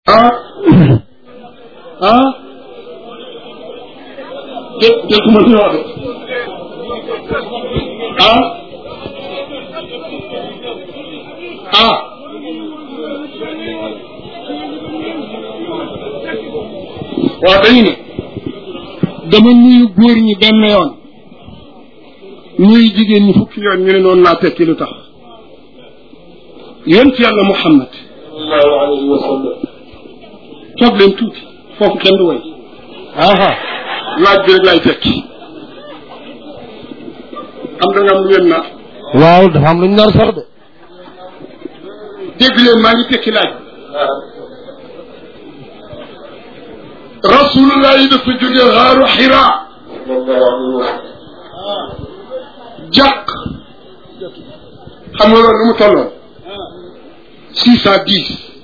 ah ah dé dégguma li wax de ah ah waaw dañu ne dama nuyu góor ñi benn yoon nuyu jigéen ñi fukki yoon ñu ne noonu laa tekki lu tax yonent yàlla Muhammad sallallahu alayhi wa sallam toog leen tuuti foofu kenn du way aha laaj bi rek laay tekki am da nga am lu ngeen na waaw dafa am lu ñu nar sax de dégg leen maa ngi tekki laaj rasulullah yi dafa jóge xaaru xira jàq xam nga loolu lu mu tolloon six cent dix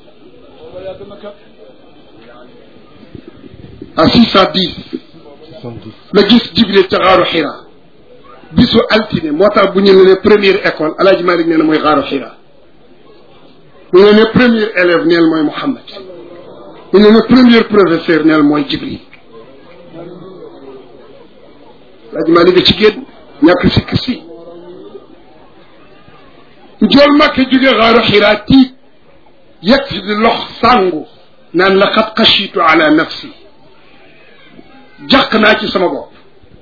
à six cent dix la gis jibril ca xaaru xira bisu altine moo tax bu ñu ne ne première école alaaji malik nee na mooy xaaru xira bu ñu ne premier élève neel mooy Muhammad bu ñu ne premier professeur neel mooy jibril alaaji malik a ci génn ñàkk sikk si njool màkk jóge xaaru xira tiit yegg si di lox sàngu naan la xat xashitu ala nafsi jàq naa ci sama bopp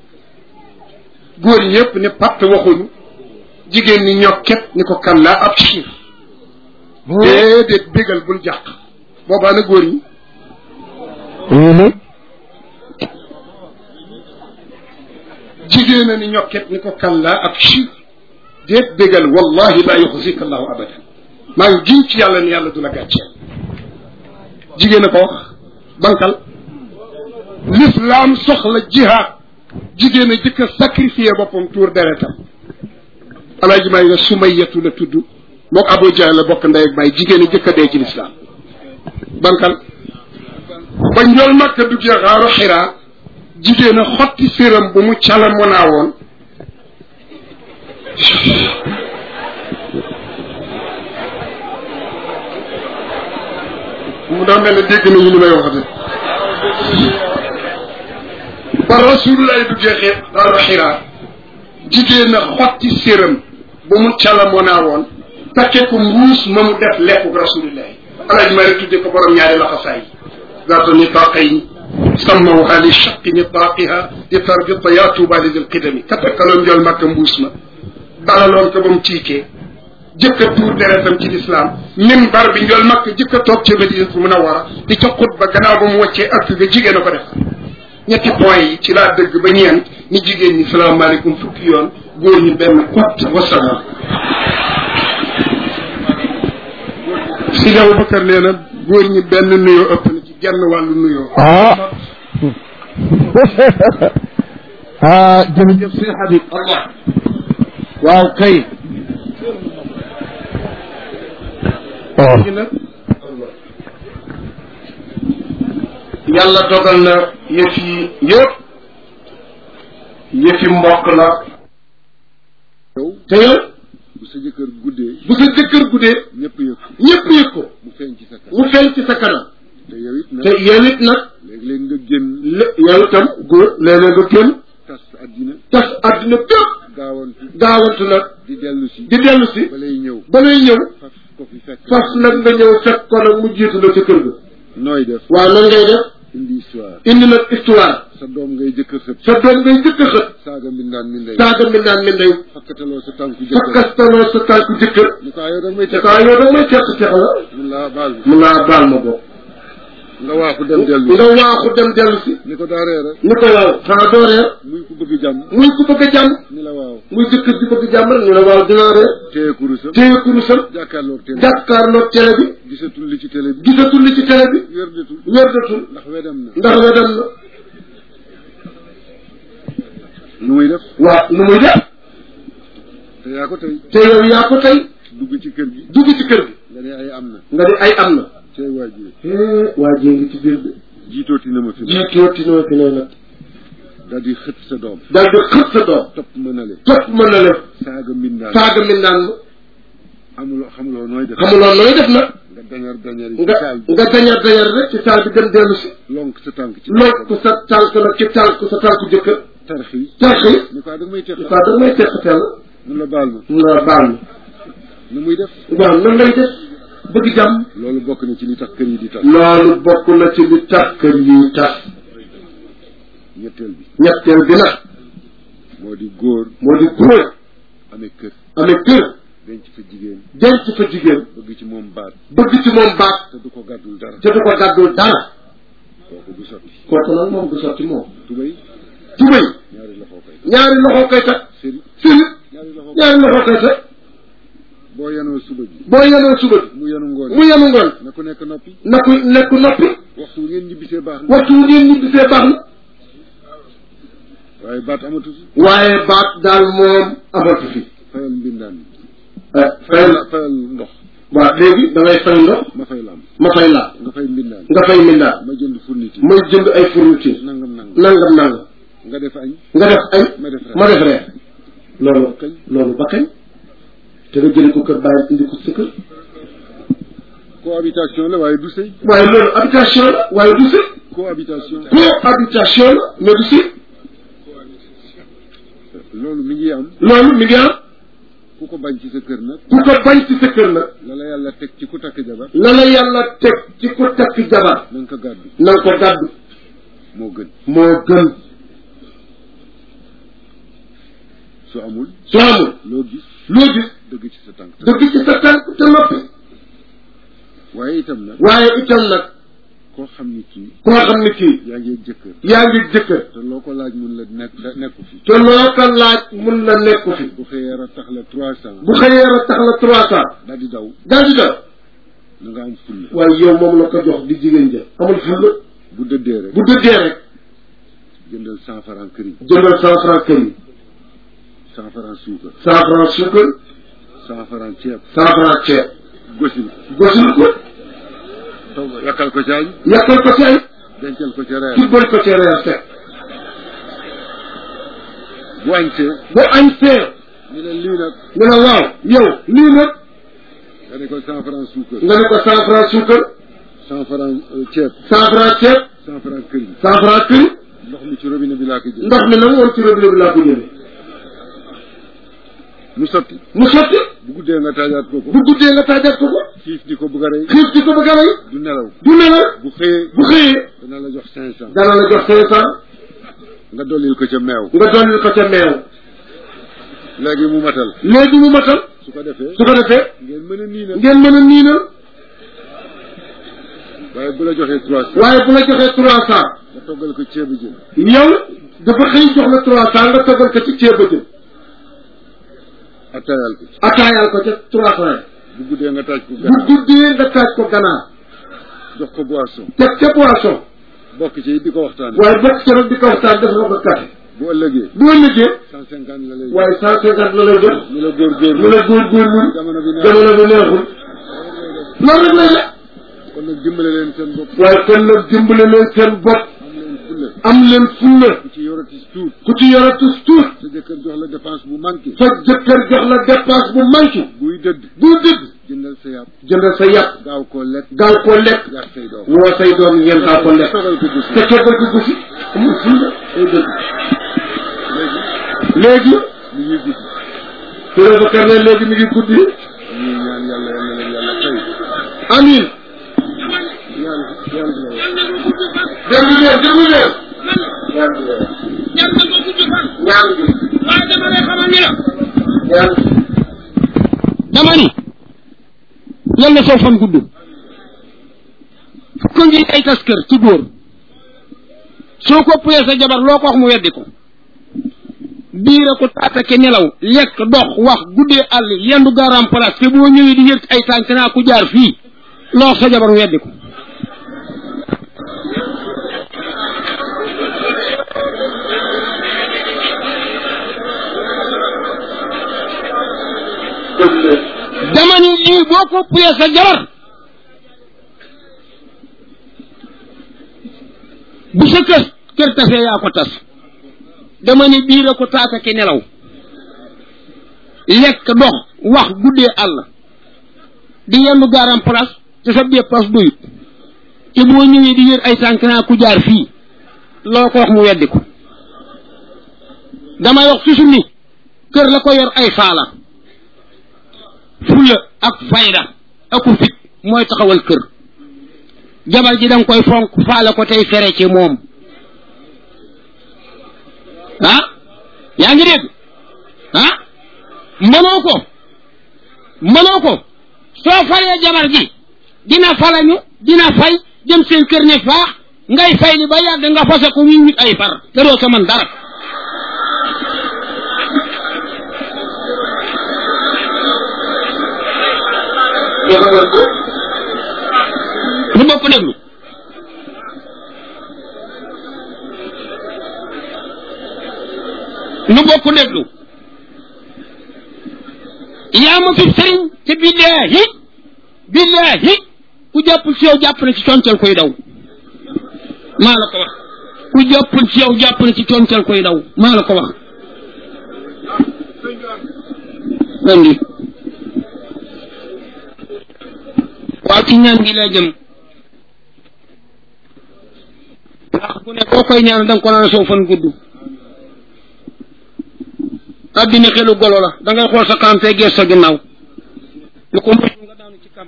góor ñëpp ne patt waxuñu jigéen ñi ñokket ni ko kan laa ab chiir déedéet bégal bul jàq boobaa na góor ñi jigéen a ni ñokket ni ko kan laa ab chiir déet bégal wallahi la yuxzika allahu abadan maa ngi giñ ci yàlla ni yàlla du la gàcceel jigéen a ko wax bankal l'islam soxla jihaad jigéen a jëkk a sacrifié boppam tuur deretam alaaji maa ngi ne sumayatu la tudd mook Abu Jahl la bokk ndey ak baay jigéen a jëkk a dee ci lislaam bankal ba njool makka duggee xaaru xiraa jigéen a xotti séram bu mu cala monaa woon mu daa mel ne dégg nañu li may wax de ba rasulullah du jeexee xaaru xiraa jigéen a xotti séram ba mu cala monaa woon takke ko mbuus ma mu def lekku rasulillahi alaaj ma rek tudde ko borom ñaari laxasaay zaatu nitaqayn sammawha li shaqi nitaqiha di tarbita yaa tuuba li dil qidami ka takkaloon njool makka mbuus ma dalaloon ko ba mu tiikee jëkk a tuur deretam ci lislaam minbar bi njool makka jëkk a toog ca Madinatu Munawwara di ca xutba gannaaw ba mu wàccee ak ga jigéen a ko def ñetti point yi ci laa dëgg ba ñeent ni jigéen ñi salaamaaleykum fukki yoon góor ñi benn kot wasalaam Sidi Abubakar nee na góor ñi benn nuyoo ëpp na ci genn wàllu nuyoo ah ah jërëjëf sëñ Habib Allah waaw kay oh léegi nag yàlla dogal na yëf yi yëpp yëfi mbokk la yow te yow bu sa jëkkër guddee bu sa jëkkër guddee ñëpp yëg ñëpp yëg ko mu feeñ ci sa kanam mu feeñ ci sa kanam te yow it nag te yow it nag léeg-léeg nga génn lé yow itam góor léeg-léeg nga génn tas àddina tas àddina bépp gaawantu gaawantu nag di dellu si di dellu si ba lay ñëw ba lay ñëw faf ko fi fekk fas nag nga ñëw fekk ko nag mu jiitu la ca kër ga nooy def waaw nan ngay def indi histoire indi nag histoire sa doom ngay jëkkër xët sa doom ngay jëkk a xët saaga mbindaan mi ndey saaga mi naan mi ndey fakkataloo sa tànku jëkkër fakkastaloo sa tànku jëkkër ni ko ah yow danga may te teg kaa yow da may teq teq la mun laa baal mun naa baal ma bokk nga waaxu dem dellu nga waaxu dem dellu si ni ko daa reere ni ko waaw xanaa doo reer muy ku bëgg jàmm muy ku bëgg a jàmm ni la waaw muy jëkkër di bëgg jàmm rek ñu ne waaw dinaa reer téye kurusam téye kurusam jàkkaarloog télé jàkkaarloog télé bi gisatul li ci télé bi gisatul li ci télé bi wérdatul wérdatul ndax wedam na ndax we dem na nu muy def waaw nu muy def te yaa ko tey te yow yaa ko tey dugg ci kër gi dugg ci kër gi nga ne ay am na nga di ay am na tey waajur waa jée ngi ci biir bi jiitooti na ma fi jiitooti noo fi noonu nag daal di xët sa doom daal di xët sa doom topp ma na le topp mën na lef saaga mbindaan saaga mi naan ma amuloo xamuloo nooy def xamuloo nooy def nag nga dañar dañar yi ci nga taal bi nga dañar dañar rek ci taal bi gën dellu si lonk sa tànk ci lonk sa tànk nag ci tànk sa tànku jëkkër tarxi tarxi ni ko da nga may teq waaw da may teqateel mun la baal ma nga baal ma nu muy def waaw nan lay def bëgg jàmm loolu bokk na ci li tax kër yi di tax loolu bokk na ci li tax kër yi tas ñetteel bi ñetteel bi nag moo di góor moo di góor amee kër amee kër denc fa jigéen denc fa jigéen bëgg ci moom baat bëgg ci moom baat te du ko gàddul dara te du ko gàddul dara kooku du sotti kooku nag moom du sotti moom tubay tubay ñaari loxo koy ñaari loxo koy teg sëri siri ñaari loxo ñaari loxo koy teg boo yanoo suba bi boo yenoo suba bi mu yanu ngoon mu yenu ngoon na ku nekk noppi na ku nekk noppi waxtu wu ngeen ñibbisee baax na waxtu wu ngeen ñibbisee baax na waaye baat amatu fi waaye baat daal moom amatu fi fayal mbindaan eh fayal fayal fayal ndox waaw léegi da ngay fay ndox ma fay lam ma fay laa nga fay mbindaan nga fay mindaa ma jënd fourniture may jënd ay fourniture nangam nangam nangam nangam nga def añ nga def añ ma def reer ma def reer loolu Ba kañ? loolu ba kañ te nga jële ko kër bàyyi indi ko sa kër cohabitation la waaye du sëy waaye loolu habitation la waaye du sëy cohabitation cohabitation la mais du sëy loolu mi ngi am loolu mi ngi am ku ko bañ ci sa kër nag ku ko bañ ci sa kër nag la la yàlla teg ci ku takk jabar la la yàlla teg ci ku takk jabar na nga ko gàddu na nga ko gàddu moo gën moo gën su amul su amul loo gis loo gis dëgg ci sa tànk dëgg ci sa tànk te noppi waaye itam nag waaye itam nag koo xam ni kii koo xam ne kii yaa ngi ak jëkkër yaa ngi jëkkër te loo ko laaj mun la nekk nekku fi te loo ko laaj mun na nekku fi bu xëyee ra tax la trois cent bu xëyee rek tax la trois cent daal di daw daal di daw na nga am fulla waaye yow moom la ko jox di jigéen ja amul fulla bu dëddee rek bu dëddee rek jëndal cent franc këriñ jëndal cent franc kër yi cent franc suukar cent franc suukar cent franc ceeb cent franc ceeb gosil gosul ko togg yakkal ko ci añ yàqal ko ci ay dencal ko ci reer tibbal ko ci reer fekk bu añtee bu añ see ñu ne lii nag ñu ne waaw yow lii nag nga ne ko cent franc suukar nga ne ko cent franc suukar cent franc euh, ceeb cent franc ceeb cent franc këriñ cent franc kër ndox mi ci robinet bi laa ko jël ndox mi nag woon ci robinet bi laa ko jëlee mu sotti mu sotti bu guddee nga taajaat ko ko bu guddee nga tàggat ko ko xiif di ko bëgg a rey xiif di ko bëgg a rey du nelaw du nelaw bu xëyee bu xëyee dana la jox cinq cent dana la jox cinq cent nga dollil ko ca meew nga dollil ko ca meew léegi mu matal léegi mu matal su ko defee su ko defee ngeen mën a nii nag ngeen mën a niinal waaye bu la joxee trois cent waaye bu la joxee trois cent nga toggal ko ceebu jën yow dafa xëy jox la trois cent nga toggal ko ci ceeb ba jëm attaayal ko ci ataayal ko ca trois cent bu guddee nga taaj ko bu ganaar guddee nga taaj ko ganaar jox ko boisson teg ca poisson bokk ci di ko waxtaane waaye bokk ca nag di ko waxtaan def na ko café bu ëllëgee bu ëllëgee cent cinquante la lay waaye cent cinquante la lay jox ñu la góor mu góor la góorgóorlu jamono bi neex jamono bi neexul loolu rek lay def kon nag dimbale leen seen bopp waaye kon nag dimbale leen seen bopp am leen fulle am leen fulla ku ci yorati tuut ku ci yore tus tuut sa jëkkër jox la dépense bu manqué sa jëkkër jox la dépense bu manqué buy dëdd bu dëgg jëndal sa yàpp jëndal sa yàpp gaaw koo lekk gaaw koo lekk yàq say doom woo say doom ngeen gaaw ko lekk sogal ko gis te kebal ko gusi amul fulla day dëgg léegi li ñuy gis Touré ba kar ne léegi mi ngi guddi ñuy ñaan yàlla yàlla leen yàlla fay amin ñaan ñaan la déglu leen déglu leen ñaan gi ñaan na ko gudd fan ñaan gi waaye dama lay xamal ni la ñaan gi dama ni yal na soo fan gudd ko ngi ay tas kër ci góor soo ko puyee sa jabar loo ko wax mu weddi ko biira ko taatake nelaw lekk dox wax guddee àll yendu garam place te boo ñëwee di yëg ay tànk naa ku jaar fii loo wax sa jabar mu weddi ko déglu leen dama ni lii boo ko puyee sa jabar bu sa kër kër tasee yaa ko tas dama ni biira ko taatake nelaw lekk dox wax guddee àll di yendu garam place te sa dépasse doyut te boo ñëwee di yër ay tànk naa ku jaar fii loo ko wax mu weddi ko damay wax toujours ni kër la ko yor ay faala fulla ak fayda aku fit mooy taxawal kër jabar ji danga koy fonk faala ko tey fere ci moom ah yaa ngi dégg ah mënoo ko mënoo ko soo falee jabar ji dina falañu dina fay dem seen kër ne faax ngay fay li ba yàgg nga fase ko wi wit ay far te doo ca man dara lu bopp déglu lu bokk déglu yaa ma fi sëriñ te billaahi billaahi ku jàppul ci yow jàpp na ci concal koy daw maa la ko wax ku jàppul ci yow jàpp na ci concal koy daw maa la ko wax andi waaw ci ñaan gi laa jëm ndax bu ne boo koy ñaan da nga ko naan soo fan gudd addina xelu golo la da ngay xool sa kanam te gees sa ginnaaw lu ko moytu nga daanu ci kam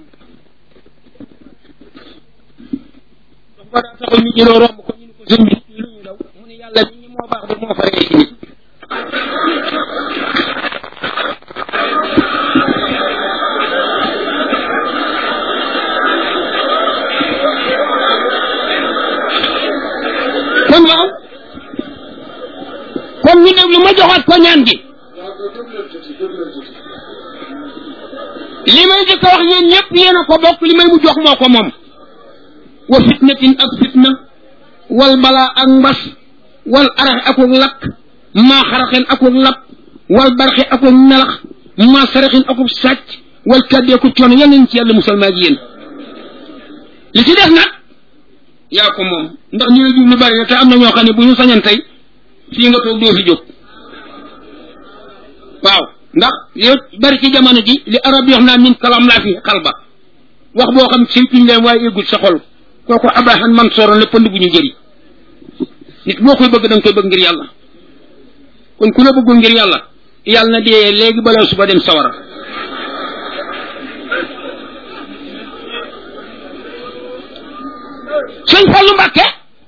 dafa ko daa taxaw ñu jëloo romb ko ñu ne ko sëñ bi lu ñu daw mu ne yàlla mi ñi moo baax de moo faree ci nit kon waaw kon ñu déglu ma joxaat ko ñaan gi li may jëkk a wax yéen ñëpp yéen a ko bokk li may mu jox moo ko moom wa fitnatin ak fitna wal balaa ak mbas wal arax akuk lakk maa xaraxin akuk lap wal barxi akuk nelax maa saraxin akuk sàcc wal kàddee ku coono yal nañ ci yàlla musal maa yéen li ci def nag yaa ko moom ndax ñu la jublu bari na te am na ñoo xam ne bu ñu sañan tey fii nga toog doo fi jóg waaw ndax yow bari ci jamono ji li arab yi wax naa min kalam laa fi xalba wax boo xam si tuñ leen waaye éggul sa xol kooku abrahan man soroon la pënd bu ñu jëri nit boo koy bëgg da nga koy bëgg ngir yàlla kon ku la bëggul ngir yàlla yàlla na dee léegi balaa suba dem sawara sëñ Fallu Mbàkke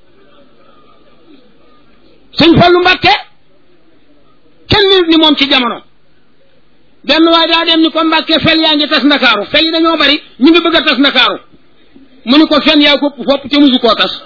sëñ Fallu Mbàkke kenn nit ni moom ci jamono benn waaye daa dem ni ko Mbàkke fel yaa ngi tas ndakaaru fel yi dañoo bari ñu ngi bëgg a tas ndakaaru mu ni ko fen yaa ko fopp te musu koo tas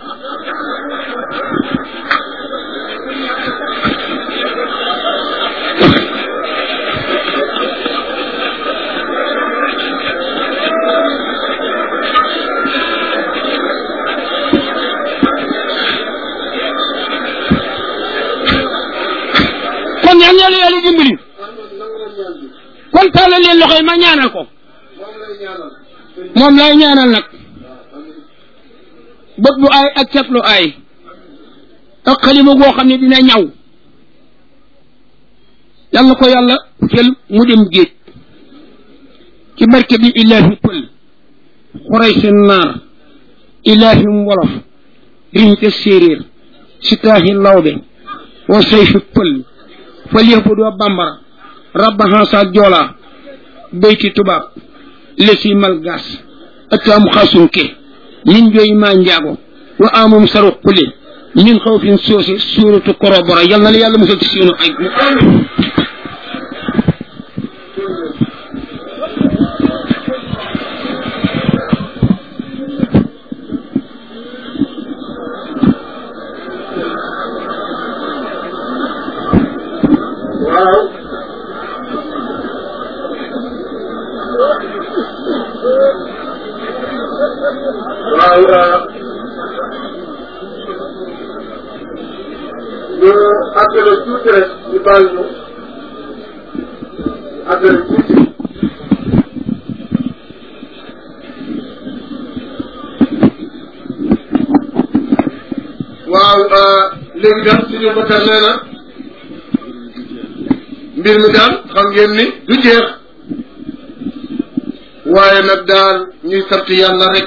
kon yal na yàlla dimbali kon tàllal leen loxo yi ma ñaanal ko moom lay ñaanal nag bët bu aay ak cat lu aay ak xalima goo xam ne dina ñaw yal na ko yàlla jël mu dem géej ci barke bi ilaahi pël xoray seen naar ilaahi wolof riñte séeréer si taaxi lawbe wa sayfi pël fal yahbudu bambara rabba hansa joola beyti tubaab lesi malgas atam xasunke min joyi ma njaago wa amum saru qule min xawfin soosi suuratu korobora yal na la yàlla musal ci seenu ay waaw waaw ñu àggale tuuti rek ñu baal ñu àggale tuuti waaw léegi daal suñu bakar nee na mbir mi daal xam ngeen ni du jeex waaye nag daal ñuy sant yàlla rek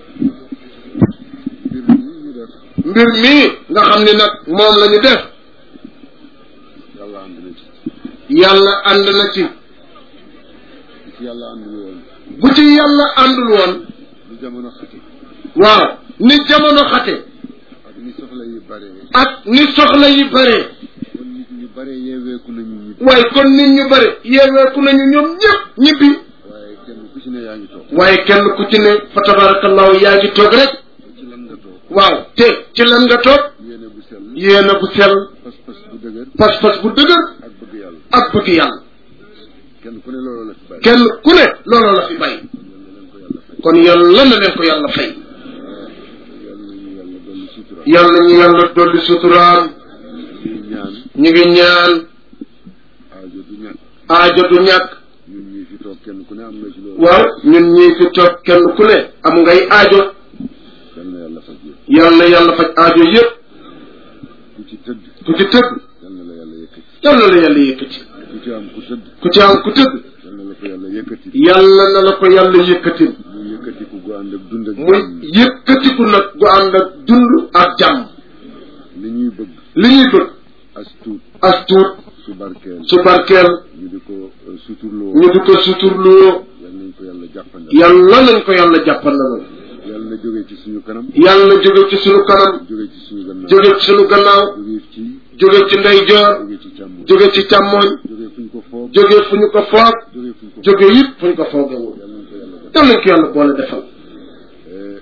mbir mi ñu def mbir mii nga xam ni nag moom la ñu def yàlla ànd na ci yàlla ànd na ci bu ci yàlla àndul woon bu ci yàlla àndul woon lu jamono xati waaw ni jamono xate ak ni soxla yi bare ak ni soxla yi bare kon nit ñu bare yeeweeku nañu ñibbi waaye kon nit ñu bare yeeweeku nañu ñoom ñëpp ñibbi waaye kenn ku ci ne yaa ngi toog waaye kenn ku ci ne fa tabarakallahu yaa ngi toog rek ci lan nga toog waaw te ci lan nga toog yéene bu sell yéena bu sell pas-pas bu dëgër pas-pas bu dëgër ak bëgg yàlla ak bëgg yàlla kenn ku ne loolu la fi bàyyi kenn ku ne looloo la fi bàyyi kon yàlla na leen ko yàlla fay yàlla nañu yàlla dolli sutura yàlla ñu yàlla dolli suturaam ñuy ñaan ñu ngi ñaan aajo du ñàkk aajo du ñàkk ñun ñii fi toog kenn ku ne am na ci loolu waaw ñun ñii fi toog kenn ku ne am ngay aajo yal na yàlla faj yëpp yàlla na yàlla faj aajo yëpp ku ci tëdd ku ci tëdd yal na la yàlla yëkkati yàlla na la yàlla yëkkati ku ci am ku tëdd ku ci am ku tëdd yal na la ko yàlla yëkkati yàlla na la ko yàlla yëkkati mu yëkkati ku gu ànd ak dund ak muy jàmm. yëkkatiku nag gu ànd ak dund ak jàmm li ñuy bëgg li ñuy bëgg as tuut as tuut su barkeel su barkeel ñu di ko euh, suturloo ñu di ko suturloo yal nañ ko yàlla jàppandal yàlla nañ ko yàlla jàppandalal yal na jóge ci suñu kanam yàlla jóge ci sunu kanam jóge ci suñu gannaaw jóge ci sunu gannaaw jóge ci jóge ci ndeyjoor jóge ci càmm jóge ci càmmooñ jóge fu ñu ko foog jóge fu ñu ko foog jóge fu ñu ko jóge it fu ñu ko foogewul yal nañ ko yàlla def yàlla nañ ko yàlla boole defal Eh,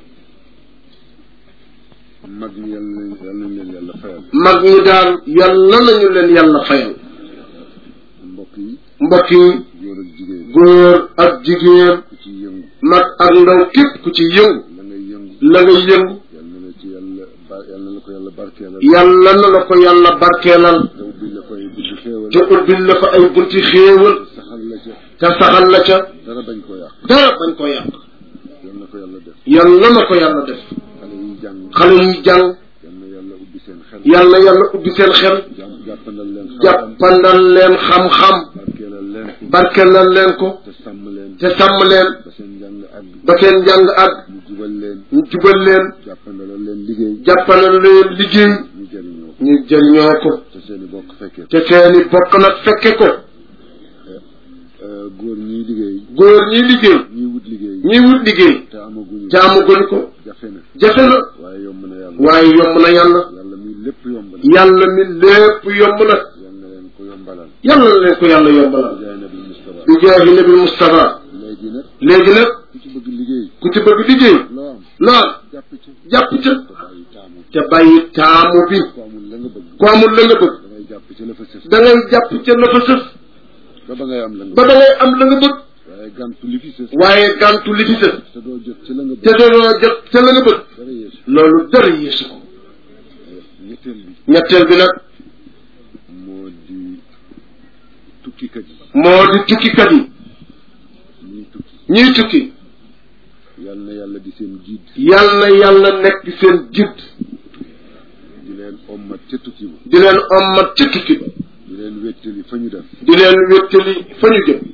mag ñi yal nañ yal nañ leen yàlla fayal mag ñi daal yàlla nañu leen yàlla fayal mbokk yi mbokk yi góor ak jigéen góor ak jigéen ku ci yëngu mag ak ndaw képp ku ci yëngu la ngay yëngu la nga yëngu yal na la ci yàlla ba yal na la ko yàlla barkeelal yàlla na la ko yàlla barkeelal te ubbi la koy buntu xéewal te ubbil la fa ay bunti xéewal saxal la ca te saxal la ca dara bañ koo yàq dara bañ ko yàq yal na ko yàlla def yàlla na ko yàlla def xale yi jàng xale yi jàng yal na yàlla ubbi seen xel yàlla yàlla ubbi seen xel jàpp jàppandal leen xam-xam jàppandal leen xam-xam barkeelal leen ko barkeelal leen ko te sàmm leen te sàmm leen ba seen njàng àgg ba seen njàng ak ñu jubal leen ñu jubal leen jàppandalal leen liggéey jàppandal leen liggéey ñu jëriñoo ko ñu jëriñoo ko te seen i bokk fekkee te seeni bokk nag fekke ko Euh, góor ñiy liggéey góor ñi liggéey ñiy wut liggéey ñi wut liggéey te amaguñu jaamuguñ ko jafe na jafe na waaye yomb na yàlla waaye yomb na yàlla yàlla mi lépp yomb na yàlla mi lépp yomb na yal na leen ko yombalal yàlla na leen ko yàlla yombalal jaay nabi Mustafa bi jaahi nabi Mustafa léegi nag léegi nag ku ci bëgg liggéey ku ci bëgg liggéey loo am lool jàpp ci jàpp ca te bàyyi taamu te bàyyi taamu bi ku amul la nga bëgg ku amul la nga bëgg da ngay jàpp ci la fa sës da ngay jàpp ca la fa sës ba ba ngay am la nga ba bëgg da ngay am la nga bëgg waaye gàntu li fi sës waaye gàntu li fi sës te doo jot ci la nga te bëgg doo jot ca la nga bëgg dara yeesu loolu dara yeesu ko ñetteel bi ñetteel bi nag moo di tukkikat yi moo di tukkikat yi ñiy tukki ñiy tukki yal na yàlla di seen jiit yal na yàlla nekk seen jiit di leen ommat ca tukki ba di leen ommat ca tukki ba di leen wéttali fa ñu def di leen wéttali fa ñu jëm